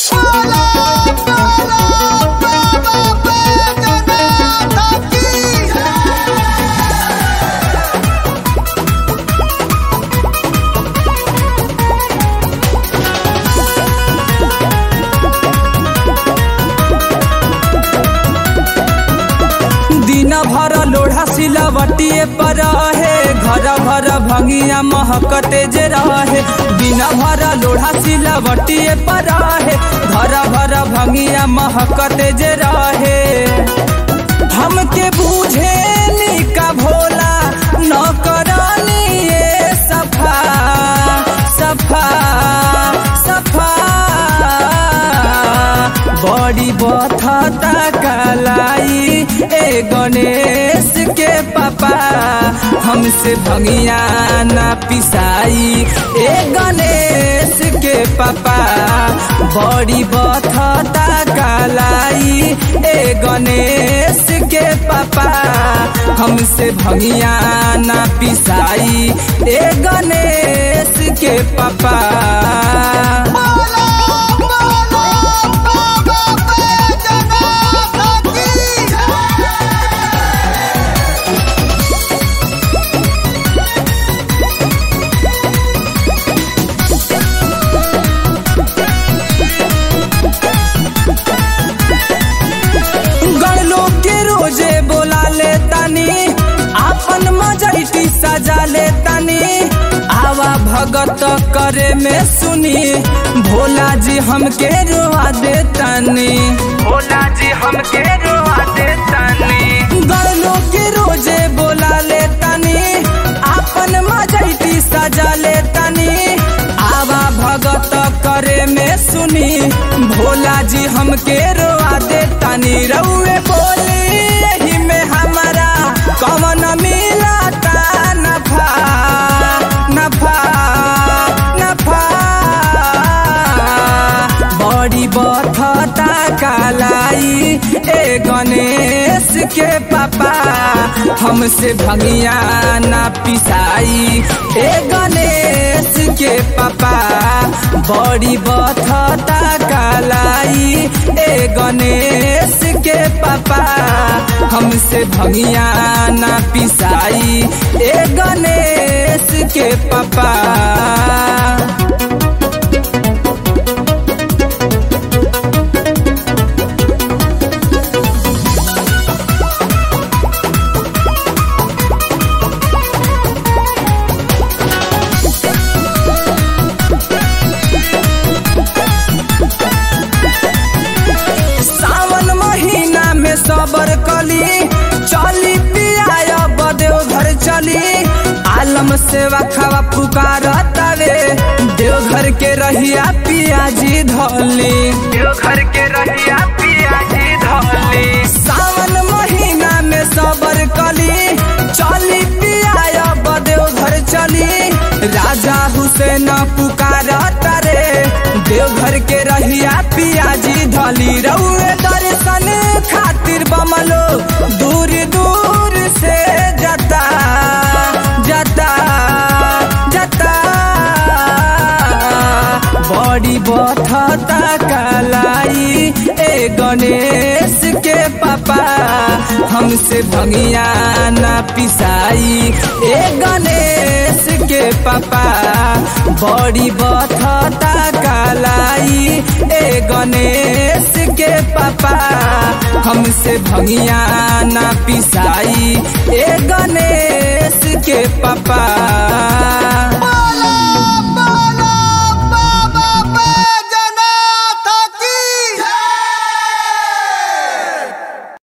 दिन भर लोढ़ा सिलवटिए पर रहे घर भर भंगिया महकते जे रहे दिन भर लोढ़ा सिलवटिए पर रहे घर भर भंगिया महकते जे रहे हमके बूझे का भोला न करनी ये सफा सफा सफा बड़ी बथता कलाई ए गणेश के पापा हमसे भंगिया ना पिसाई ए गणेश के पापा बड़ी बथता कलाई ए गणेश के पापा हमसे भंगिया ना पिसाई ए गणेश के पापा गड़लो के रोजे बोला ले तनी आपन मजरिटी सजा ले तनी आवा भगत करे में सुनी भोला जी हमके रोआ दे तनी भोला जी हमके रोआ दे तनी गड़लो के रोजे बोला ले तनी आपन मजरिटी सजा ले तनी आवा भगत करे में सुनी भोला जी हमके रोआ दे तनी रउए बोली यही में हमारा कवन मिलता नफा नफा नफा बड़ी बथता कालाई ए गणेश के पापा हमसे भंगिया ना पिसाई ए गणेश के पापा बड़ी बथता कालाई ए गणेश के पापा हमसे भंगिया ना पिसाई ए गणेश के पापा सावन महीना में सबर कली चली पिया बदेव घर चली आलम सेवा खावा पुकार तवे देवघर के रहिया पियाजी धली देवघर के रहिया पियाजी धली सावन महीना में सबर कली चली पिया बदेव घर चली राजा हुसैन पुकार तारे देवघर के रहिया पियाजी धली रउए दर्शन खातिर बमलो दूर दूर से जता जता जता बड़ी बथता कलाई ए गणेश के पापा हमसे भंगिया ना पिसाई ए गणेश के पापा बड़ी बथता कलाई ए गणेश के पापा हमसे भंगिया ना पिसाई ए गणेश के